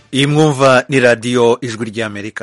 iyi mwumva ni radiyo ijwi ry'amerika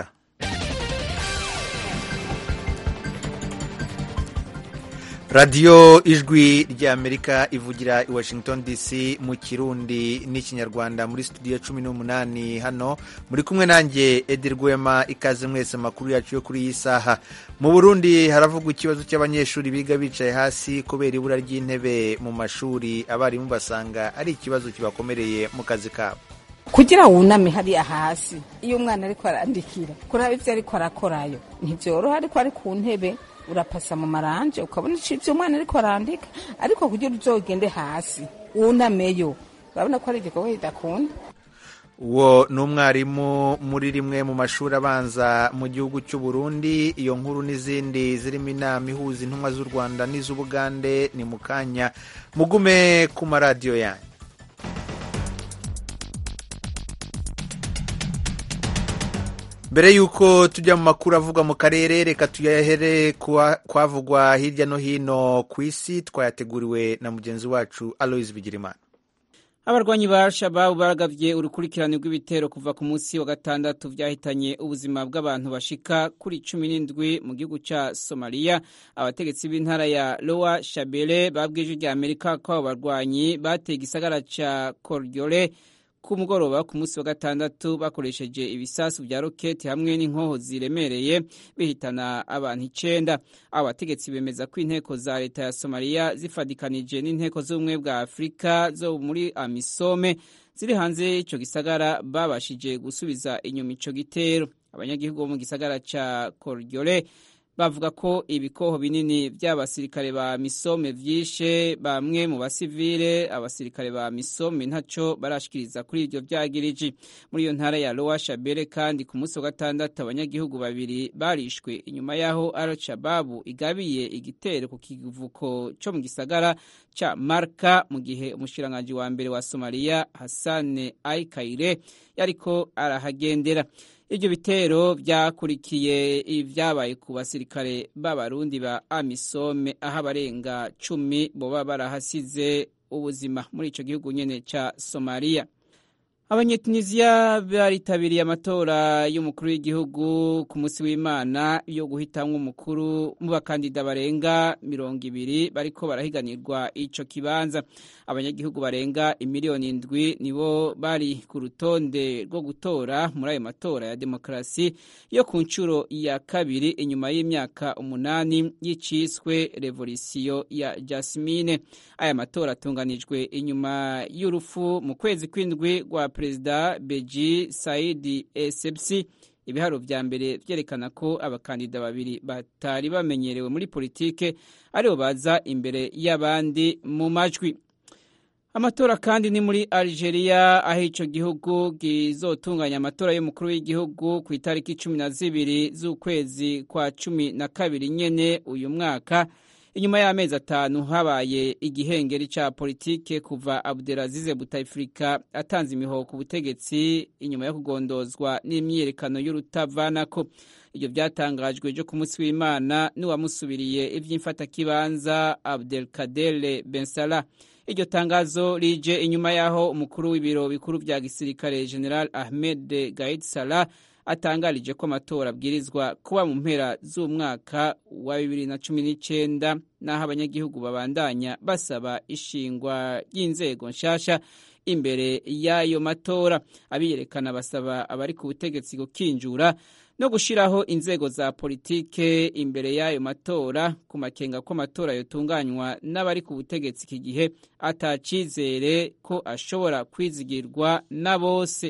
radiyo ijwi ry'amerika ivugira i washington dc mu kirundi n'ikinyarwanda muri studio cumi n'umunani hano muri kumwe nanjye edi rwema ikaze mwese amakuru yacu yo kuri iyi saha mu burundi haravugwa ikibazo cy'abanyeshuri biga bicaye hasi kubera ibura ry'intebe mu mashuri abarimu basanga ari ikibazo kibakomereye mu kazi kabo kugira wuname hariya hasi iyo umwana ariko arandikira kuraba ibyo ariko arakorayo ntibyoroha ariko ari ku ntebe urapasa mu maranje ukabona icyo umwana ariko arandika ariko kugira uzogende hasi wunameyo urabona ko ari igikorwa kidakunda uwo ni umwarimu muri rimwe mu mashuri abanza mu gihugu cy'u Burundi iyo nkuru n'izindi zirimo inama ihuza intumwa z'u rwanda n'iz'ubugande ni mu kanya mugume ku maradiyo yanyu mbere y'uko tujya mu makuru avugwa mu karere reka tuyahere kwavugwa hirya no hino ku isi twayateguriwe na mugenzi wacu aloise bigirimana abarwanyi ba shababu baragavye urukurikirane rw'ibitero kuva ku munsi wa gatandatu vyahitanye ubuzima bw'abantu bashika kuri cumi n'indwi mu gihugu ca somaliya abategetsi b'intara ya lowa shabele babwije rya amerika ko abo barwanyi bateye igisagara ca koryole ku mugoroba ku munsi wa gatandatu bakoresheje ibisasu vya roketi hamwe n'inkoho ziremereye bihitana abantu icenda abo bategetsi bemeza ko inteko za leta ya somaliya zifadikanije n'inteko z'ubumwe bwa afurika zo muri amisome ziri hanze y'ico gisagara babashije gusubiza inyuma ico gitero abanyagihugu bo mu gisagara ca koryole bavuga ko ibikoho binini by'abasirikare ba misome vyishe bamwe mu basivile abasirikare ba misome ntaco barashikiriza kuri ivyo vyagiriji muri iyo ntara ya lowa shabere kandi ku munsi wa gatandatu abanyagihugu babiri barishwe inyuma y'aho al-shababu igabiye igitero ku kivuko co mu gisagara ca marka mu gihe umushikiranganji wa mbere wa somaliya hasane aikaire yariko arahagendera ibyo bitero byakurikiye ibyabaye ku basirikare b'abarundi ba amisome aho abarenga cumi boba barahasize ubuzima muri icyo gihugu nyine cya somaliya abanyetunisiya baritabiriye amatora y'umukuru w'igihugu ku munsi w'imana yo guhitamwo umukuru mu bakandida barenga mirongo ibiri bariko barahiganirwa ico kibanza abanyagihugu barenga imiliyoni indwi nibo bari ku rutonde rwo gutora muri ayo matora ya demokarasi yo ku nshuro ya kabiri inyuma y'imyaka umunani y'iciswe revolisiyo ya jasmine aya matora atunganijwe inyuma y'urupfu mu kwezi kw'indwi rwa perezida beji saidi esepsi ibiharo vya mbere vyerekana ko abakandida babiri batari bamenyerewe muri politike aribo baza imbere y'abandi mu majwi amatora kandi ni muri algeria aho ico gihugu gizotunganya amatora y'umukuru w'igihugu ku itariki cumi na zibiri z'ukwezi kwa cumi na kabiri nyene uyu mwaka inyuma y'amezi atanu habaye igihengeri ca politike kuva abdelazize butafrika atanze imihoho ku butegetsi inyuma yo kugondozwa n'imyiyerekano y'urutavanako ibyo byatangajwe ejo ku munsi w'imana n'uwamusubiriye ivy'imfatakibanza abdelkadere bensala iryo tangazo rije inyuma y'aho umukuru w'ibiro bikuru vya gisirikare general ahmed gaid salah atangarije ko amatora abwirizwa kuba mu mpera z'umwaka wa bibiri na cumi n'icyenda n'aho abanyagihugu babandanya basaba ishingwa ry'inzego nshasha imbere y'ayo matora abiyerekana basaba abari ku butegetsi gukinjura no gushyiraho inzego za politike imbere y'ayo matora ku makenga ko amatora yotunganywa n'abari ku butegetsi iki gihe atacizere ko ashobora kwizigirwa na bose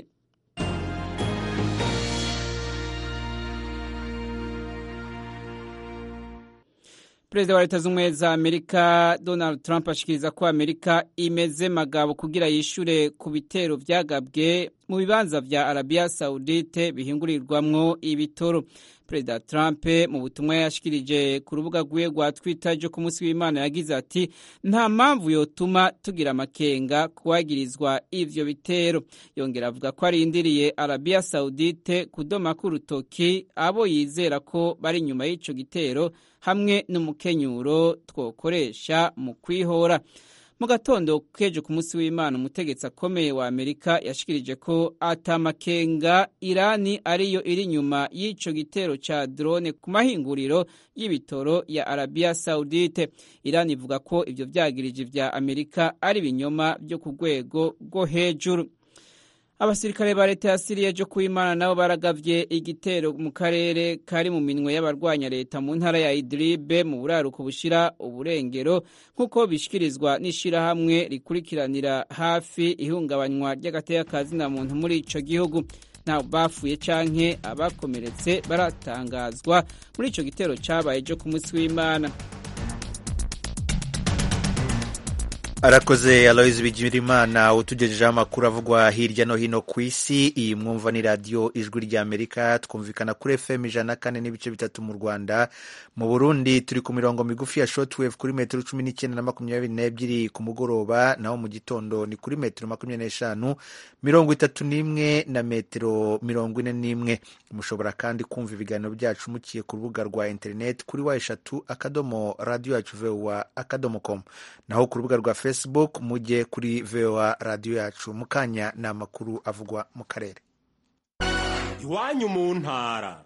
perezida wa leta z'ubumwe za amerika donald trump ashikiriza ko amerika imeze magabo kugira yishure ku bitero vyagabwe mu bibanza vya arabiya saudite bihingurirwamwo ibitoro perezida trump mu butumwa yashikirije ku rubuga rwiwe rwa twitter ryo ku munsi w'imana yagize ati nta mpamvu yotuma tugira amakenga kuwagirizwa ivyo bitero yongera avuga ko arindiriye arabiya saudite kudomako urutoki abo yizera ko bari inyuma y'ico gitero hamwe n'umukenyuro twokoresha mu kwihora mu gatondo kejo ku munsi w'imana umutegetsi akomeye wa amerika yashikirije ko atamakenga irani ariyo iri inyuma y'ico gitero ca drone ku mahinguriro y'ibitoro ya arabiya saudite irani ivuga ko ivyo vyagirije vya amerika ari ibinyoma vyo ku rwego rwo hejuru abasirikare ba leta ya siriya ejo kuwimana nabo baragavye igitero mu karere kari mu minwe y'abarwanya leta mu ntara ya idribe mu buraruko bushira uburengero nk'uko bishikirizwa n'ishirahamwe rikurikiranira hafi ihungabanywa ry'agateka ka zina muntu muri ico gihugu nta bapfuye canke abakomeretse baratangazwa muri ico gitero cabaye ejo ku munsi w'imana arakoze aloyizi bigirimana utugejejeho amakuru avugwa hirya no hino ku isi iyi mwumva ni radiyo ijwi ry'amerika twumvikana kuri fm ijana na kane n'ibice bitatu mu rwanda mu burundi turi ku mirongo migufi ya shotwave kuri metero cumi n'icyenda na makumyabiri n'ebyiri ku mugoroba naho mu gitondo ni kuri metero makumyabiri n'eshanu mirongo itatu n'imwe na metero mirongo ine n'imwe mushobora kandi kumva ibiganiro byacu mukiye ku rubuga rwa interineti kuri wa eshatu akadomo radiyo yacu vuba akadomo komu naho ku rubuga rwa facebook mujye kuri voa radiyo yacu mu kanya ni amakuru avugwa mu karere iwanyu mu ntara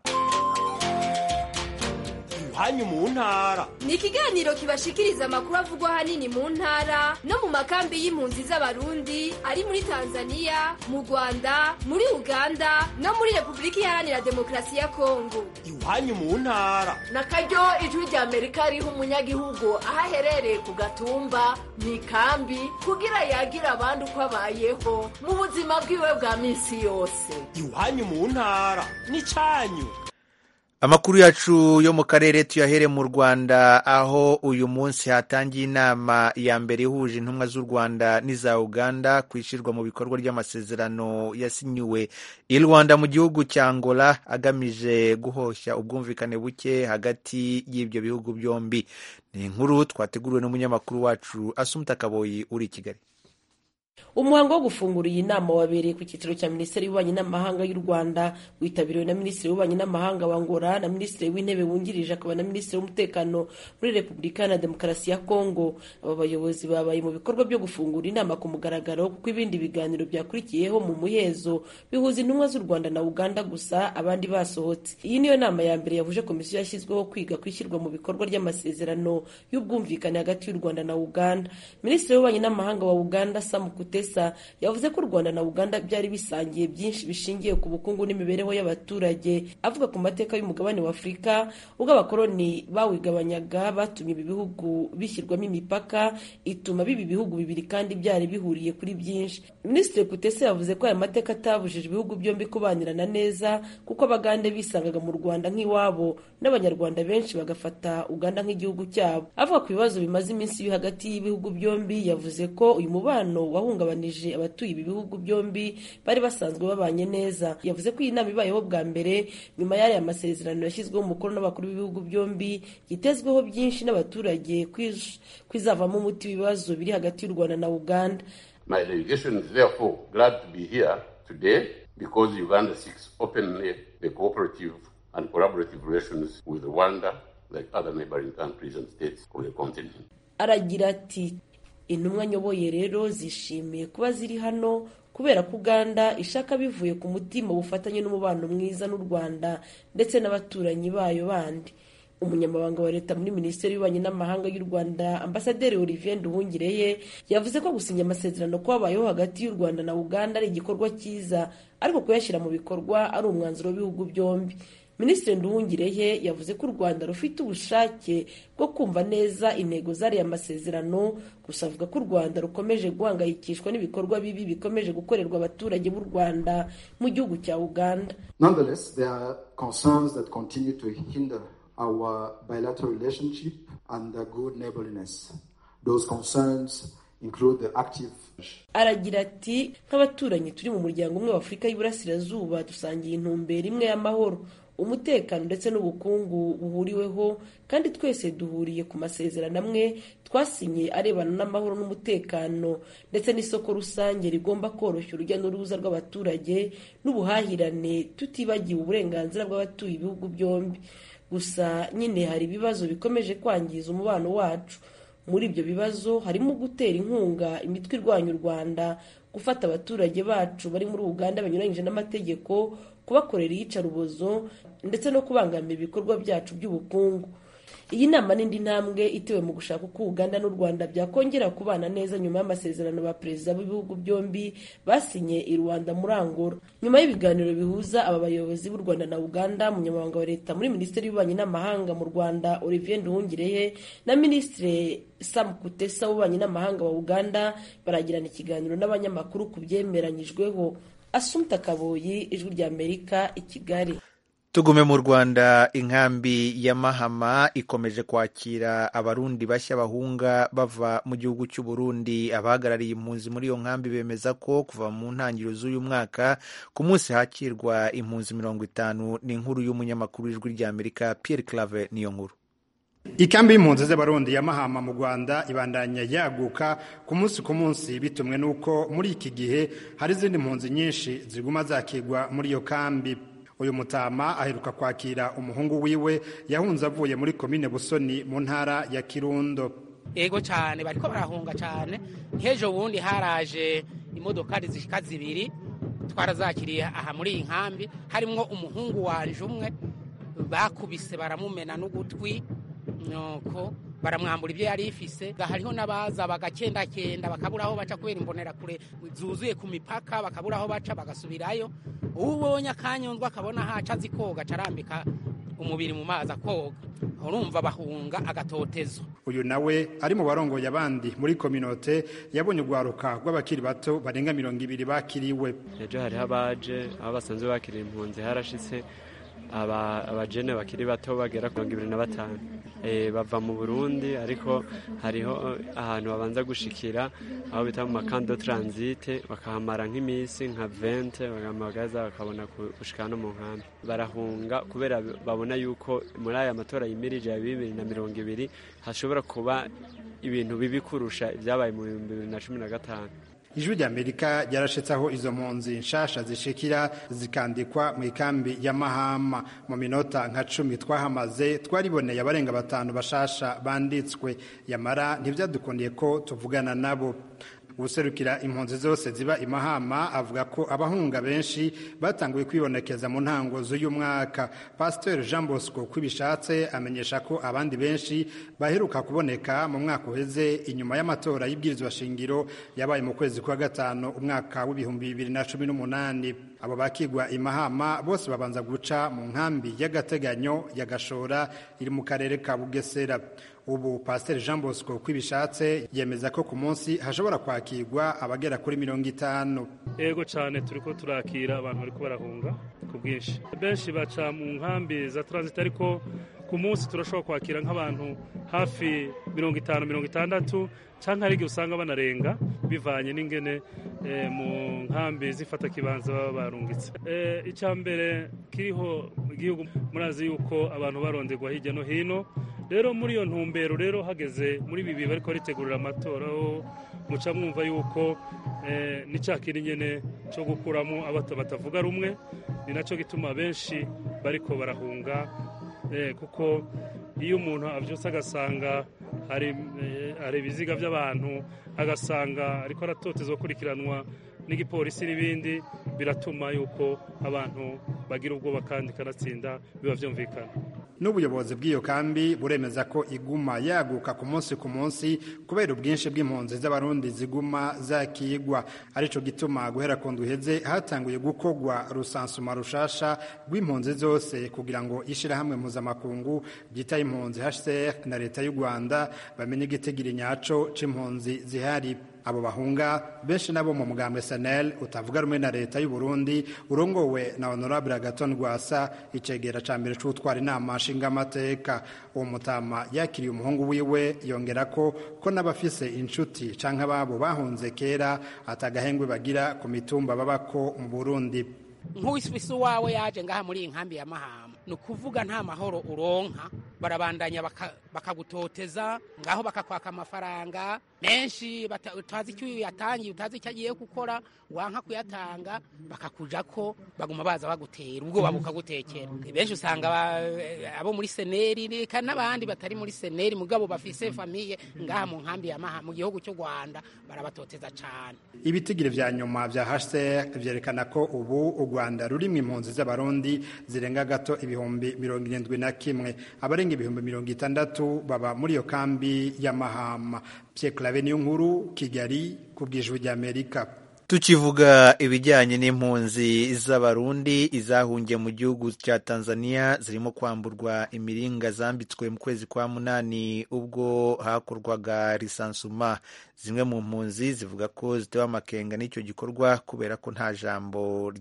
iwanyu mu ntara ni ikiganiro kibashikiriza amakuru avugwa ahanini mu ntara no mu makambi y'impunzi z'abarundi ari muri tanzania mu rwanda muri uganda no muri repubulika iharanira demokarasi ya kongo iwanyu mu ntara na karyo ijwi rya amerika riha umunyagihugu aho aherereye ku gatumba mu ikambi kugira yagira abandi uko abayeho mu buzima bwiwe bwa minsi yose iwanyu mu ntara ni cyanyu amakuru yacu yo mu karere tuyahere mu rwanda aho uyu munsi hatangiye inama ya mbere ihuje intumwa z'u rwanda n'iza uganda ku ishyirwa mu bikorwa ry'amasezerano yasinyiwe i rwanda mu gihugu cya angola agamije guhoshya ubwumvikane buke hagati y'ibyo bihugu byombi ni inkuru twateguriwe n'umunyamakuru wacu asumuta kaboyi uri i kigali umuhango wo gufungura iyi nama wabereye ku cyicaro cya minisiteri y'ububanyi n'amahanga y'u rwanda witabiriwe na minisitiri w'ububanyi n'amahanga wa ngora na minisitiri w'intebe wungirije akaba na minisitiri w'umutekano muri repubulika na demokarasi ya kongo aba bayobozi babaye mu bikorwa byo gufungura inama ku mugaragaro kuko ibindi biganiro byakurikiyeho mu muhezo bihuza intumwa z'u rwanda na uganda gusa abandi basohotse iyi niyo nama ya mbere yahuje komisiyo yashyizweho kwiga ku ishyirwa mu bikorwa ry'amasezerano y'ubwumvikane hagati y'u rwanda na uganda minisitiri w'ububanyi n'amahanga wa uganda sam Kutesa yavuze ko u Rwanda na Uganda byari bisangiye byinshi bishingiye ku bukungu n'imibereho y'abaturage avuga ku mateka y'umugabane wa Afurika ubwo abakoloni bawigabanyaga batumye ibi bihugu bishyirwamo imipaka ituma biba ibihugu bibiri kandi byari bihuriye kuri byinshi Minisitiri Kutesa yavuze ko aya mateka atabujije ibihugu byombi kubanirana neza kuko abagande bisangaga mu Rwanda nk'iwabo n'abanyarwanda benshi bagafata Uganda nk'igihugu cyabo avuga ku bibazo bimaze iminsi biri hagati y'ibihugu byombi yavuze ko uyu mubano wahungabanije abatuye ibi bihugu byombi bari basanzwe babanye neza yavuze ko iyi nama ibayeho bwa mbere nyuma y'aya masezerano yashyizweho umukono n'abakuru b'ibihugu byombi yitezweho byinshi n'abaturage kwizavamo umuti w'ibibazo biri hagati y'u Rwanda na Uganda My delegation is therefore glad to be here today because Uganda seeks openly the cooperative and collaborative relations with Rwanda like other neighboring countries and states of the continent. aragira ati intumwa nyoboye rero zishimiye kuba ziri hano kubera ko uganda ishaka bivuye ku mutima ubufatanye n'umubano mwiza n'u rwanda ndetse n'abaturanyi bayo bandi umunyamabanga wa leta muri minisiteri y'ububanyi n'amahanga y'u rwanda ambasaderi olivier nduhungireye yavuze ko gusinya amasezerano kwabayeho hagati y'u rwanda na uganda ari igikorwa cyiza ariko kuyashyira mu bikorwa ari umwanzuro w'ibihugu byombi minisitiri nduhungireye yavuze ko u rwanda rufite ubushake bwo kumva neza intego z'ariya masezerano gusa avuga ko u rwanda rukomeje guhangayikishwa n'ibikorwa bibi bikomeje gukorerwa abaturage b'u rwanda mu gihugu cya uganda Nonetheless, there are concerns that continue to hinder our bilateral relationship and the good neighborliness. Those concerns include the active aragira ati nk'abaturanyi turi mu muryango umwe wa afurika y'iburasirazuba dusangiye intumbero imwe y'amahoro umutekano ndetse n'ubukungu buhuriweho kandi twese duhuriye ku masezerano amwe twasinye arebana n'amahoro n'umutekano ndetse n'isoko rusange rigomba koroshya urujya n'uruza rw'abaturage n'ubuhahirane tutibagiwe uburenganzira bw'abatuye ibihugu byombi gusa nyine hari ibibazo bikomeje kwangiza umubano wacu muri ibyo bibazo harimo gutera inkunga imitwe irwanya u rwanda gufata abaturage bacu bari muri uganda banyuranyije n'amategeko kubakorera iyicarubozo ndetse no kubangamira ibikorwa byacu by'ubukungu iyi nama n'indi ntambwe itewe mu gushaka uko uganda n'u rwanda byakongera kubana neza nyuma y'amasezerano ba perezida b'ibihugu byombi basinye i rwanda muri angola nyuma y'ibiganiro bihuza aba bayobozi b'u rwanda na uganda umunyamabanga wa leta muri minisiteri y'ububanyi n'amahanga mu rwanda olivier nduhungirehe na minisitiri sam kutesa w'ububanyi n'amahanga wa uganda baragirana ikiganiro n'abanyamakuru ku byemeranyijweho asumta kaboyi ijwi ry'amerika i kigali tugume mu rwanda inkambi ya mahama ikomeje kwakira abarundi bashya bahunga bava mu gihugu cy'u Burundi abahagarariye impunzi muri iyo nkambi bemeza ko kuva mu ntangiriro z'uyu mwaka ku munsi hakirwa impunzi mirongo itanu ni inkuru y'umunyamakuru w'ijwi ry'amerika Pierre Clave niyo nkuru ikambi y'impunzi z'abarundi ya mahama mu rwanda ibandanya yaguka ku munsi ku munsi bitumwe n'uko muri iki gihe hari izindi mpunzi nyinshi ziguma zakigwa muri iyo kambi uyu mutama aheruka kwakira umuhungu wiwe yahunze avuye muri komine busoni mu ntara ya kirundo ego cyane bariko barahunga cyane nk'ejo bundi haraje imodokari zishika zibiri twarazakiriye aha muri iyi nkambi harimwo umuhungu wanje umwe bakubise baramumena n'ugutwi nuko baramwambura ibyo yari ifise hariho n'abaza bagakendakenda bakabura aho baca kubera imbonerakure zuzuye ku mipaka bakabura aho baca bagasubirayo ubonye akanyundwa akabona haca azi koga acarambika umubiri mu mazi akoga urumva bahunga agatotezo uyu nawe ari mu barongoye abandi muri kominote yabonye urwaruka rw'abakiri bato barenga mirongo ibiri bakiriwe ejo hariho abaje aho basanzwe bakiriye impunzi harashitse abajene bakiri bato bagera ku mirongo ibiri na batanu bava mu burundi ariko hariho ahantu babanza gushikira aho bita mu makando taransite bakahamara nk'iminsi nka vente bagamagaza bakabona gushika no mu nkambi barahunga kubera babona yuko muri aya matora yimirije ya bibiri na mirongo ibiri hashobora kuba ibintu bibi kurusha ibyabaye mu bihumbi bibiri na cumi na gatanu ijwi ry'amerika ryarashitse aho izo mpunzi nshasha zishikira zikandikwa mu ikambi ya mahama mu minota nka cumi twahamaze twariboneye abarenga batanu bashasha banditswe yamara ntibyadukundiye ko tuvugana nabo ubuserukira impunzi zose ziba imahama avuga ko abahunga benshi batanguye kwibonekeza mu ntango z'uyu mwaka pasiteri jean bosco kwibishatse amenyesha ko abandi benshi baheruka kuboneka mu mwaka uheze inyuma y'amatora y'ibwirizwa shingiro yabaye mu kwezi kwa gatanu umwaka w'ibihumbi bibiri na cumi n'umunani abo bakigwa imahama bose babanza guca mu nkambi y'agateganyo ya gashora iri mu karere ka bugesera ubu pasiteri jean bosco kwibishatse yemeza ko ku munsi hashobora kwakirwa abagera kuri mirongo itanu yego cyane turi ko turakira abantu bari barahunga ku bwinshi benshi baca mu nkambi za taransite ariko ku munsi turashobora kwakira nk'abantu hafi mirongo itanu mirongo itandatu cyangwa hari igihe usanga banarenga bivanye n'ingene mu nkambi zifata kibanza baba barungitse icya mbere kiriho mu gihugu murazi yuko abantu baronderwa hirya no hino rero muri iyo ntumbero rero hageze muri ibi bihe bariko ritegurira amatora aho muca mwumva yuko ni cya kindi nyine cyo gukuramo abato batavuga rumwe ni nacyo gituma benshi bariko barahunga kuko iyo umuntu abyutse agasanga hari ibiziga by'abantu agasanga ariko aratotezwa gukurikiranwa n'igipolisi n'ibindi biratuma yuko abantu bagira ubwoba kandi kanatsinda biba byumvikana n'ubuyobozi bw'iyo kambi buremeza ko iguma yaguka ku munsi ku munsi kubera ubwinshi bw'impunzi z'abarundi ziguma zakigwa aricyo gituma guhera ku nduheze hatanguye gukorwa rusansuma rushasha rw'impunzi zose kugira ngo ishyirahamwe mpuzamakungu ryitaye impunzi hcr na leta y'u rwanda bamenye igitigiri nyaco c'impunzi zihari abo bahunga benshi nabo mu mugambwe sanel utavuga rumwe na leta y'u Burundi urongowe na honorable agaton rwasa icegera ca mbere c'utwara inama nshingamateka uwo mutama yakiriye umuhungu wiwe yongera ko ko n'abafise inshuti canke ababo bahunze kera atagahengwe bagira ku mitumba babako mu Burundi nk'uwifise uwawe yaje ngaha muri iyi nkambi ya mahama ni ukuvuga nta mahoro uronka barabandanya bakagutoteza ngaho bakakwaka amafaranga menshi utazi icyo yatangiye utazi icyo agiye gukora wanka kuyatanga bakakuja ko baguma baza bagutera ubwoba bukagutekera benshi usanga abo muri seneri reka n'abandi batari muri seneri mugabo bafise famiye ngaha mu nkambi ya maha mu gihugu cy'u rwanda barabatoteza cyane ibitigiri vya nyuma vya hcr vyerekana ko ubu u rwanda rurimwo impunzi z'abarundi zirenga gato ibihumbi mirongo irindwi na kimwe abarenga ibihumbi mirongo itandatu baba muri iyo kambi ya mahama pierre clave niyo nkuru kigali ku bwijwi ry'amerika tukivuga ibijyanye n'impunzi z'abarundi izahungiye mu gihugu cya tanzania zirimo kwamburwa imiringa zambitswe mu kwezi kwa munani ubwo hakorwaga risansuma zimwe mu mpunzi zivuga ko zitewe amakenga n'icyo gikorwa kubera ko nta jambo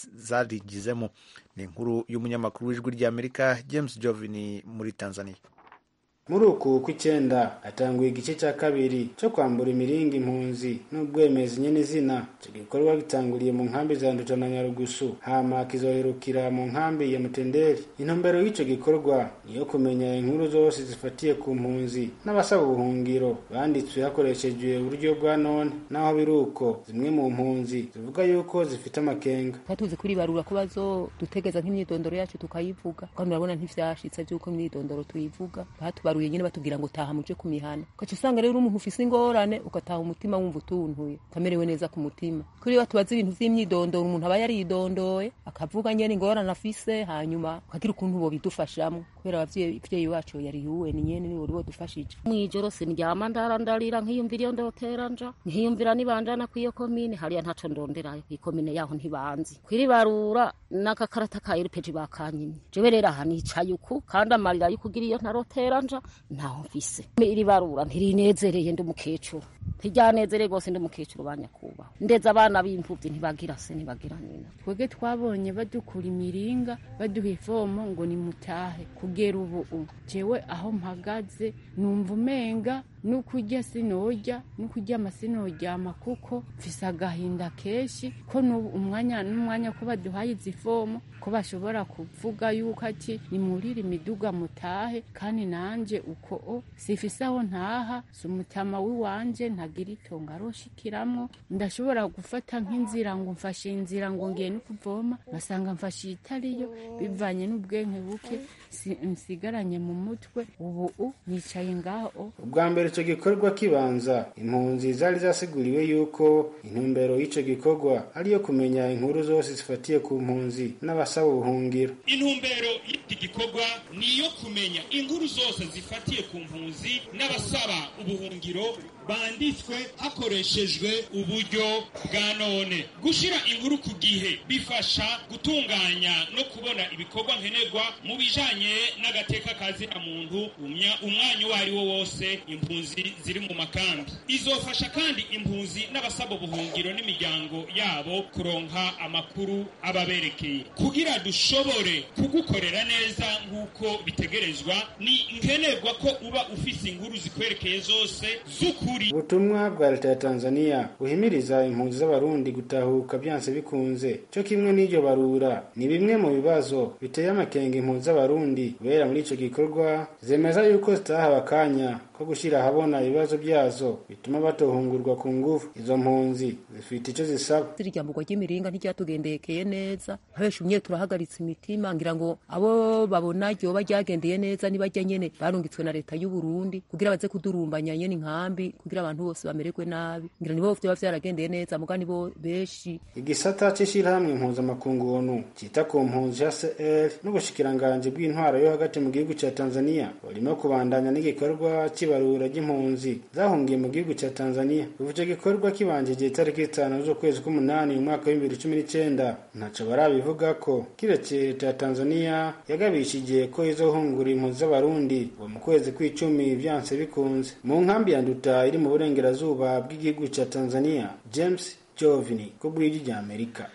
zarigizemo ni inkuru y'umunyamakuru w'ijwi ry'amerika james jovini muri tanzania muri uku kw'icyenda hatanguye igice cya kabiri cyo kwambura imiringa impunzi n'ubwemezi nyene izina icyo gikorwa gitanguriye mu nkambi za nduta na nyarugusu hama kizoherukira mu nkambi ya mutenderi intumbero y'icyo gikorwa niyo kumenya inkuru zose zifatiye ku mpunzi n'abasaba ubuhungiro banditswe hakoreshejwe uburyo bwa none naho biri uko zimwe mu mpunzi zivuga yuko zifite amakenga tuzi kuri barura ko bazodutegeza nk'imyidondoro yacu tukayivuga kandi urabona ntivyashitse vy'uko imyidondoro tuyivuga batubaruye nyine batubwira ngo taha muje ku mihana ugaca usanga rero umuntu ufise ingorane ugataha umutima wumva utuntuye ukamerewe neza ku mutima kuri iyo tubaza ibintu vy'imyidondoro umuntu aba yaridondoye akavuga nyene ingorane afise hanyuma ukagira ukuntu bobidufashamwo kubera abavyeyi bacu yari yuwe ni nyene niwe uriwo dufashije mwijoro sindyama ndarandarira nkiyumvira iyo ndotera nja nkiyumvira nibanjana kw'iyo komine hariya ntaco ndonderayo ikomine yaho ntibanzi kwiribarura n'agakarata ka erupeji bakanyimye jewe rero aha nicaye uku kandi amarira y'ukugira iyo ntarotera nja ntaho mfise iri barura ntirinezereye ndi umukecuru ntiryanezereye rwose ndi umukecuru banyakubaho ndetse abana b'imfubyi ntibagira se ntibagira nyina twebwe twabonye badukura imiringa baduha ivomo ngo nimutahe kugera ubu jewe aho mpagaze numva umenga nukurya sinojya nukuryama sinoryama kuko mfise agahinda kenshi ko n'ubu umwanya n'umwanya ko baduhaye izi fomo ko bashobora kuvuga yuko ati nimurire imiduga mutahe kandi nanje uko o sifise aho ntaha si umutama w'iwanje ntagira itongo aroshikiramwo ndashobora gufata nk'inzira ngo mfashe inzira ngo ngiye no kuvoma basanga mfashe itariyo bivanye n'ubwenge buke nsigaranye mu mutwe ubu nicaye ngaho ubwa mbere icyo gikorwa kibanza impunzi zari zasiguriwe yuko intumbero y'icyo gikorwa ari iyo kumenya inkuru zose zifatiye ku mpunzi n'abasaba ubuhungiro intumbero y'iki gikorwa ni iyo kumenya inkuru zose zifatiye ku mpunzi n'abasaba ubuhungiro banditswe hakoreshejwe uburyo bwa none gushyira inkuru ku gihe bifasha gutunganya no kubona ibikorwa nkenerwa mu bijanye n'agateka kazina muntu umwanya uwo ari wo wose impunzi ziri mu makambi izofasha kandi impunzi n'abasaba ubuhungiro n'imiryango yabo kuronka amakuru ababerekeye kugira dushobore kugukorera neza nk'uko bitegerezwa ni nkenerwa ko uba ufise inkuru zikwerekeye zose z'ukuri ubutumwa bwa leta ya tanzania buhimiriza impunzi z'abarundi gutahuka byanse bikunze cyo kimwe n'iryo barura ni bimwe mu bibazo biteye amakenga impunzi z'abarundi kubera muri icyo gikorwa zemeza yuko zitahawe akanya ko gushyira ahabona ibibazo byazo bituma batohungurwa ku ngufu izo mpunzi zifite icyo zisaba iryamburwa ry'imiringa ntiryatugendekeye neza abenshi umwe turahagaritse imitima ngira ngo abo babona ryoba ryagendeye neza nibajya nyene barungitswe na leta y'u Burundi kugira baze kudurumbanya nyene inkambi kugira abantu bose bamererwe nabi ngira nibo vyoba vyaragendeye neza muga nibo benshi igisata c'ishirahamwe mpuzamakungu onu cita ku mpunzi HCR n'ubushikiranganji bw'intwaro yo hagati mu gihugu ca Tanzania burimo kubandanya n'igikorwa cy'ibarura ry'impunzi zahungiye mu gihugu cya Tanzania kuva icyo gikorwa kibanjije itariki itanu z'ukwezi k'umunani mu mwaka w'ibihumbi bibiri cumi n'icyenda ntaco barabivuga ko kiretse leta ya Tanzania yagabishije ko izohungura impunzi z'abarundi uwo mu kwezi kw'icumi byanse bikunze mu nkambi ya Nduta iri mu burengerazuba bw'igihugu cya Tanzania James Jovini ku bw'ijwi rya Amerika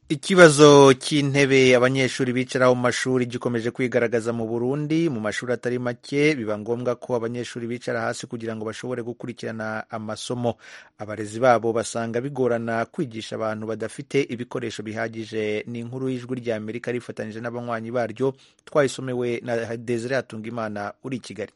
ikibazo cy'intebe abanyeshuri bicaraho mu mashuri gikomeje kwigaragaza mu burundi mu mashuri atari make biba ngombwa ko abanyeshuri bicara hasi kugira ngo bashobore gukurikirana amasomo abarezi babo basanga bigorana kwigisha abantu badafite ibikoresho bihagije ni inkuru y'ijwi rya amerika rifatanyije n'abanywanyi baryo twayisomewe na desire hatungimana uri i kigali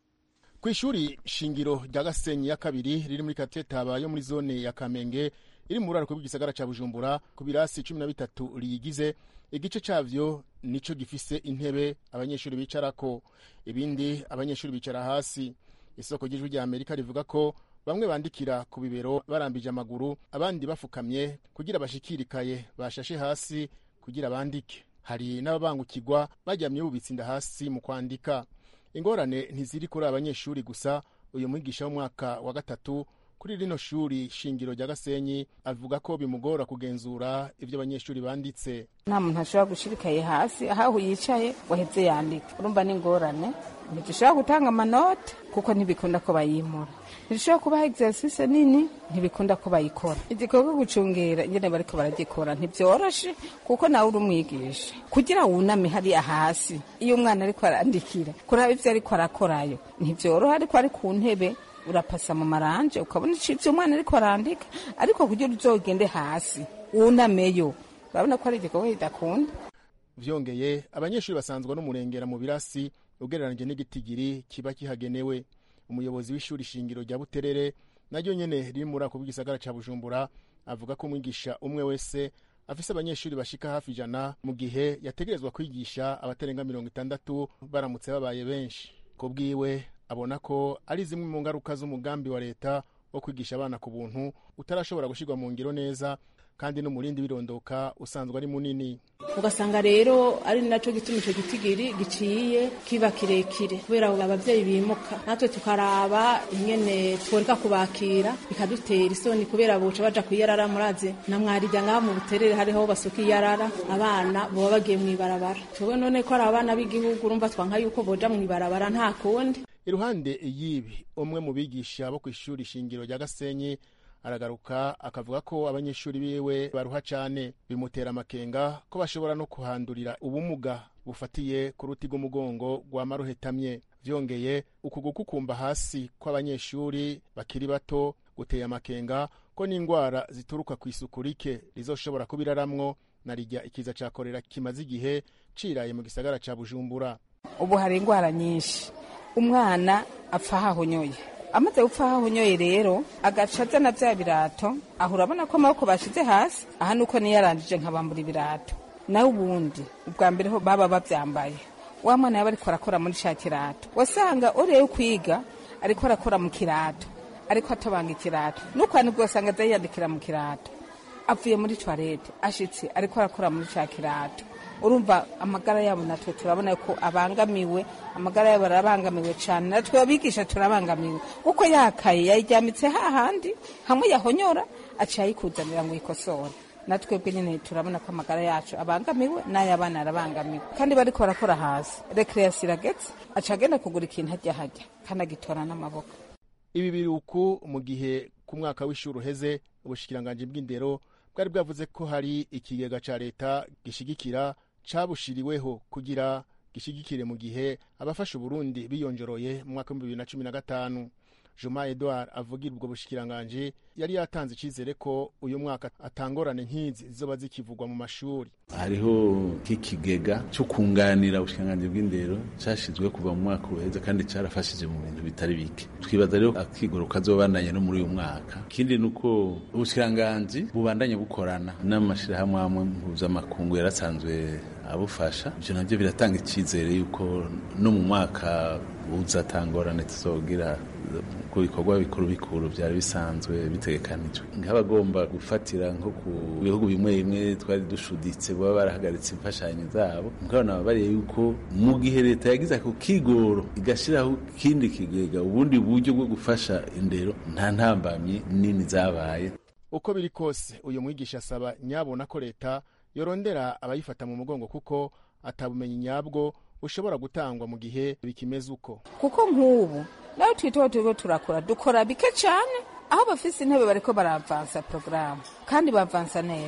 ku ishuri shingiro rya gasenyi ya kabiri riri muri katetaba yo muri zone ya kamenge iri mu buraruko bw'igisagara ca bujumbura ku birasi cumi na bitatu riyigize igice cavyo nico gifise intebe abanyeshuri bicarako ibindi abanyeshuri bicara hasi isoko ry'ijwi rya amerika rivuga ko bamwe bandikira ku bibero barambije amaguru abandi bafukamye kugira bashikirikaye bashashe hasi kugira bandike hari n'ababangukirwa baryamye bubitse inda hasi mu kwandika ingorane ntiziri kuri abanyeshuri gusa uyu mwigisha w'umwaka wa gatatu kuri rino shuri shingiro rya gasenyi avuga ko bimugora kugenzura ibyo abanyeshuri banditse nta muntu ashobora gushirikaye hasi aho yicaye waheze yandika urumva ni ingorane ntidushobora gutanga amanote kuko ntibikunda ko bayimura ntidushobora kubaha exercise nini ntibikunda ko bayikora igikorwa gucungera ingene bariko baragikora ntibyoroshe kuko nawe uri umwigisha kugira wuname hariya hasi iyo umwana ariko arandikira kuraba ivyo ariko arakorayo ntivyoroha ariko ari ku ntebe urapasa mu maranje ukabona icyo umwana ariko arandika ariko kugira uzogende hasi wunameyo urabona ko ari igikorwa kidakunda vyongeye abanyeshuri basanzwe n'umurengera mu birasi ugereranije n'igitigiri kiba kihagenewe umuyobozi w'ishuri shingiro rya buterere naryo nyene riri muri ako bw'igisagara ca bujumbura avuga ko umwigisha umwe wese afise abanyeshuri bashika hafi ijana mu gihe yategerezwa kwigisha abatarenga mirongo itandatu baramutse babaye benshi ku bwiwe abona ko ari zimwe mu ngaruka z'umugambi wa leta wo kwigisha abana ku buntu utarashobora gushyirwa mu ngiro neza kandi n'umurindi w'irondoka usanzwe ari munini ugasanga rero ari nacyo gituma icyo gitigiri giciye kiba kirekire kubera ababyeyi bimuka natwe tukaraba ingene tworeka kubakira bikadutera isoni kubera buca baja kwiyarara muraze na mwarijya ngaha mu buterere hariho basuka iyarara abana boba bagiye mu ibarabara twebwe none ko ari abana b'igihugu urumva twanka yuko boja mu ibarabara nta kundi iruhande y'ibi umwe mu bigisha bo ku ishuri shingiro rya gasenyi aragaruka akavuga ko abanyeshuri biwe baruha cyane bimutera amakenga ko bashobora no kuhandurira ubumuga bufatiye ku ruti rw'umugongo rwa maruhetamye byongeye uku gukukumba hasi kw'abanyeshuri bakiri bato guteye amakenga ko n'indwara zituruka ku isuku rike rizoshobora kubiraramwo na rijya ikiza cya korera kimaze igihe ciraye mu gisagara cya bujumbura ubu hari indwara nyinshi umwana apfa hahonyoye amaze gupfa hahonyoye rero agaca azana bya birato aho urabona ko amaboko bashize hasi aha nuko niyo yarangije nkabambura ibirato nawe ubundi ubwa mbere ho baba babyambaye wa mwana yaba ariko arakora muri cya kirato wasanga urebe kwiga ariko arakora mu kirato ariko atobanga ikirato n'ukwandika ugasanga aza yiyandikira mu kirato avuye muri toilette ashitse ariko arakora muri cya kirato urumva amagara yabo natwe turabona ko abangamiwe amagara yabo arabangamiwe cyane natwe abigisha turabangamiwe kuko yakaye yayiryamitse hahandi hamwe yahonyora aciye ayikuzanira ngo yikosore natwebwe nyine turabona ko amagara yacu abangamiwe n'ay'abana arabangamiwe kandi bariko barakora hasi rekreasi iragetse aca agenda kugura ikintu hajya hajya kandi agitora n'amaboko ibi biri uku mu gihe ku mwaka w'ishuri uheze ubushikiranganji bw'indero bwari bwavuze ko hari ikigega ca leta gishigikira cabushiriweho kugira gishigikire mu gihe abafasha uburundi biyonjoroye mu mwaka w'ibihumbi bibiri na cumi na gatanu juma edouard avugira ubwo bushikiranganji yari yatanze icizere ko uyu mwaka atangorane nk'izi zizoba zikivugwa mu mashuri hariho nk'ikigega cyo kunganira ubushikiranganji bw'indero cyashyizwe kuva mu mwaka uheze kandi cyarafashije mu bintu bitari bike twibaza rero akigoro kazobandanye no muri uyu mwaka ikindi ni uko ubushikiranganji bubandanye bukorana n'amashyirahamwe amwe mpuzamakungu yarasanzwe abufasha ibyo nabyo biratanga icyizere yuko no mu mwaka uzatangorane tuzogira ku bikorwa bikuru bikuru byari bisanzwe bitegekanijwe nk'abagomba gufatira nko ku bihugu bimwe bimwe twari dushuditse baba barahagaritse imfashanyo zabo mukabona bariye yuko mu gihe leta yagize ako kigoro igashyiraho ikindi kigega ubundi buryo bwo gufasha indero nta ntambamyi nini zabaye uko biri kose uyu mwigisha asaba nyabona ko leta yorondera abayifata mu mugongo kuko atabumenyi nyabwo bushobora gutangwa mu gihe bikimeze uko kuko nk'ubu nawe twiteho turiko turakora dukora bike cyane aho bafise intebe bariko baravansa porogaramu kandi bavansa neza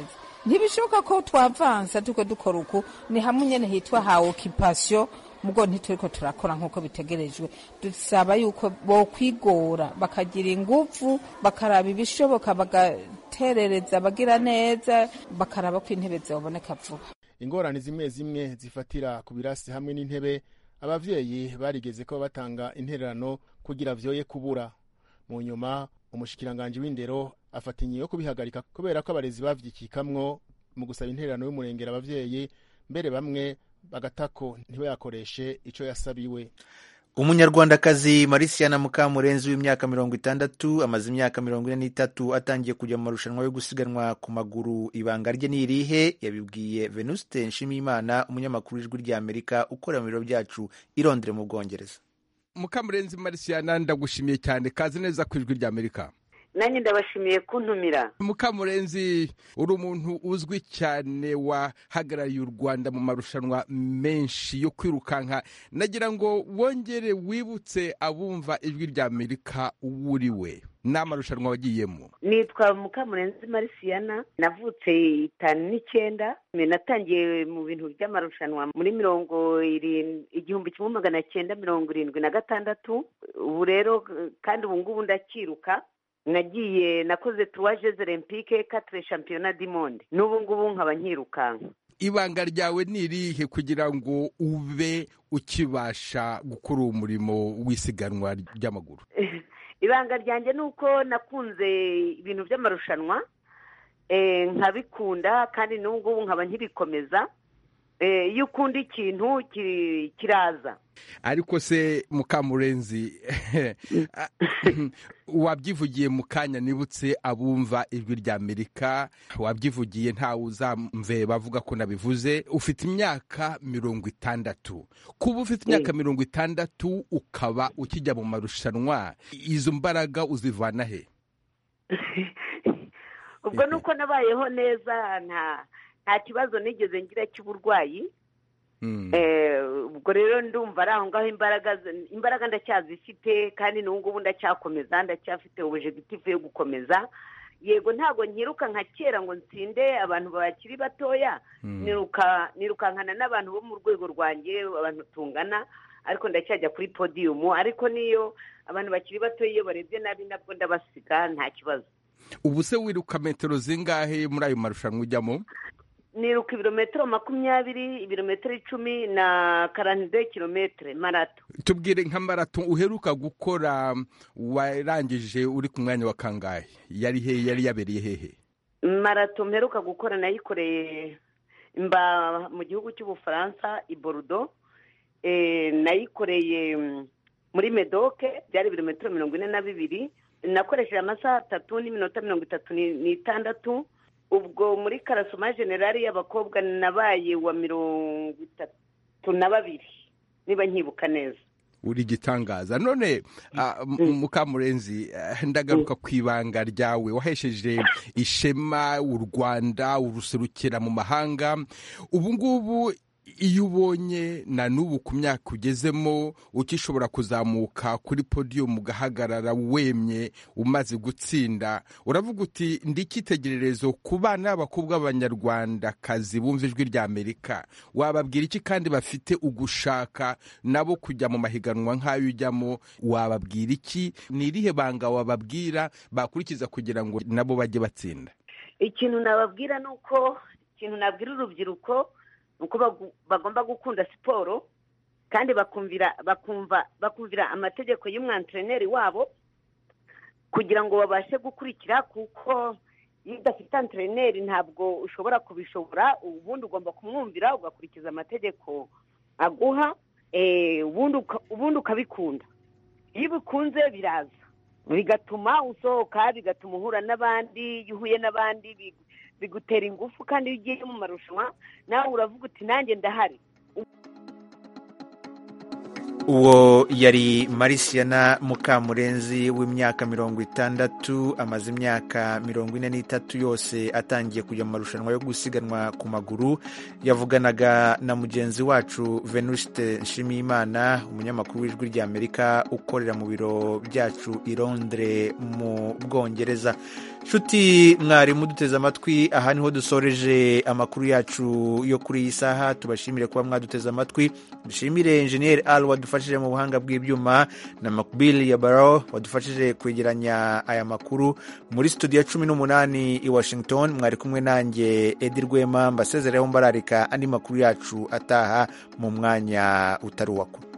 ntibishoboka ko twavansa turiko dukora uku ni hamwe nyene hitwa ha occupation mugo ntituriko turakora nk'uko bitegerejwe dusaba yuko bokwigora bakagira inguvu bakaraba ibishoboka bagaterereza bagira neza bakaraba ko intebe zoboneka vuba ingorane zimwe zimwe zifatira ku birasi hamwe n'intebe abavyeyi barigeze ko batanga intererano kugira vyoye kubura mu nyuma umushikiranganji w'indero afata inyi yo kubihagarika kubera ko abarezi bavyikikamwo mu gusaba intererano y'umurengera abavyeyi mbere bamwe bagatako ntibayakoreshe ico yasabiwe umunyarwandakazi marisiana mukamurenzi w'imyaka mirongo itandatu amaze imyaka mirongo ine n'itatu atangiye kujya mu marushanwa yo gusiganwa ku maguru ibanga rye ni irihe yabibwiye venuste nshimiyimana umunyamakuru w'ijwi ry'amerika ukorera mu biro byacu irondere mu bwongereza mukamurenzi marisiana ndagushimiye cyane kazi neza ku ijwi ry'amerika nanjye ndabashimiye kuntumira mukamurenzi uri umuntu uzwi cyane wahagarariye u rwanda mu marushanwa menshi yo kwirukanka nagira ngo wongere wibutse abumva ijwi rya amerika uwo uri we ni amarushanwa wagiyemo nitwa mukamurenzi marisiyana navutse itanu n'icyenda natangiye mu bintu by'amarushanwa muri mirongo irindwi igihumbi kimwe magana cyenda mirongo irindwi na gatandatu ubu rero kandi ubu ngubu ndakiruka nagiye nakoze tuwaje olympique katire shampiyona dimonde n'ubu ngubu nkaba nkirukanka ibanga ryawe ni irihe kugira ngo ube ukibasha gukora uwo murimo w'isiganwa ry'amaguru ibanga ryanjye ni uko nakunze ibintu by'amarushanwa nkabikunda kandi n'ubu ngubu nkaba nkirikomeza iyo ukunda ikintu kiraza ariko se mukamurenzi wabyivugiye mu kanya nibutse abumva ijwi rya amerika wabyivugiye ntawe uzamve bavuga ko nabivuze ufite imyaka mirongo itandatu kuba ufite imyaka mirongo itandatu ukaba ukijya mu marushanwa izo mbaraga uzivana he ubwo ni uko nabayeho neza nta nta kibazo nigeze ngira cy'uburwayi ubwo rero ndumva ari aho ngaho imbaraga imbaraga ndacyazifite kandi n'ubu ngubu ndacyakomeza ndacyafite ubujegitifu yo gukomeza yego ntabwo nkiruka nka kera ngo nsinde abantu bakiri batoya nirukankana n'abantu bo mu rwego rwanjye abantu tungana ariko ndacyajya kuri podiyumu ariko niyo abantu bakiri batoya iyo barebye nabi nabwo ndabasiga nta kibazo ubu se wiruka metero zingahe muri ayo marushanwa ujyamo niruka ibirometero makumyabiri ibirometero icumi na karande kilometero marato tubwire nka marato uheruka gukora warangije uri ku mwanya wa kangahe yari hehe yari yabereye hehe marato mperuka gukora nayikoreye mba mu gihugu cy'ubufaransa i borudo nayikoreye muri medoke byari ibirometero mirongo ine na bibiri nakoresheje amasaha atatu n'iminota mirongo itatu n'itandatu ubwo muri karasoma generali y'abakobwa nabaye wa mirongo itatu na babiri niba nkibuka neza uri igitangaza none mukamurenzi ndagaruka ku ibanga ryawe wahesheje ishema u rwanda uruserukira mu mahanga ubu ngubu iyo ubonye na n'ubu ku myaka ugezemo ukishobora kuzamuka kuri podiyumu ugahagarara wemye umaze gutsinda uravuga uti ndi icyitegererezo ku bana b'abakobwa b'abanyarwandakazi bumva ijwi rya amerika wababwira iki kandi bafite ugushaka nabo kujya mu mahiganwa nk'ayo ujyamo wababwira iki ni irihe banga wababwira bakurikiza kugira ngo nabo bajye batsinda ikintu nababwira ni uko ikintu nabwira urubyiruko uko bagomba gukunda siporo kandi bakumvira bakumva bakumvira amategeko y'umwantreneri wabo kugira ngo babashe gukurikira kuko iyo udafite antreneri ntabwo ushobora kubishobora ubundi ugomba kumwumvira ugakurikiza amategeko aguha ubundi ukabikunda iyo ubikunze biraza bigatuma usohoka bigatuma uhura n'abandi iyo uhuye n'abandi bigutera ingufu kandi iyo ugiye mu marushanwa nawe uravuga uti nanjye ndahari uwo yari marisiyana mukamurenzi w'imyaka mirongo itandatu amaze imyaka mirongo ine n'itatu yose atangiye kujya mu marushanwa yo gusiganwa ku maguru yavuganaga na mugenzi wacu venuste nshimiyimana umunyamakuru w'ijwi ry'amerika ukorera mu biro byacu i londres mu bwongereza nshuti mwari muduteze amatwi aha niho dusoreje amakuru yacu yo kuri iyi saha tubashimire kuba mwaduteze amatwi dushimire enjeniyeri al wadufashije mu buhanga bw'ibyuma na makbili ya baro wadufashije kwegeranya aya makuru muri studio cumi n'umunani i washington mwari kumwe nanjye edi rwema mbasezereho mbararika andi makuru yacu ataha mu mwanya utari uwakuru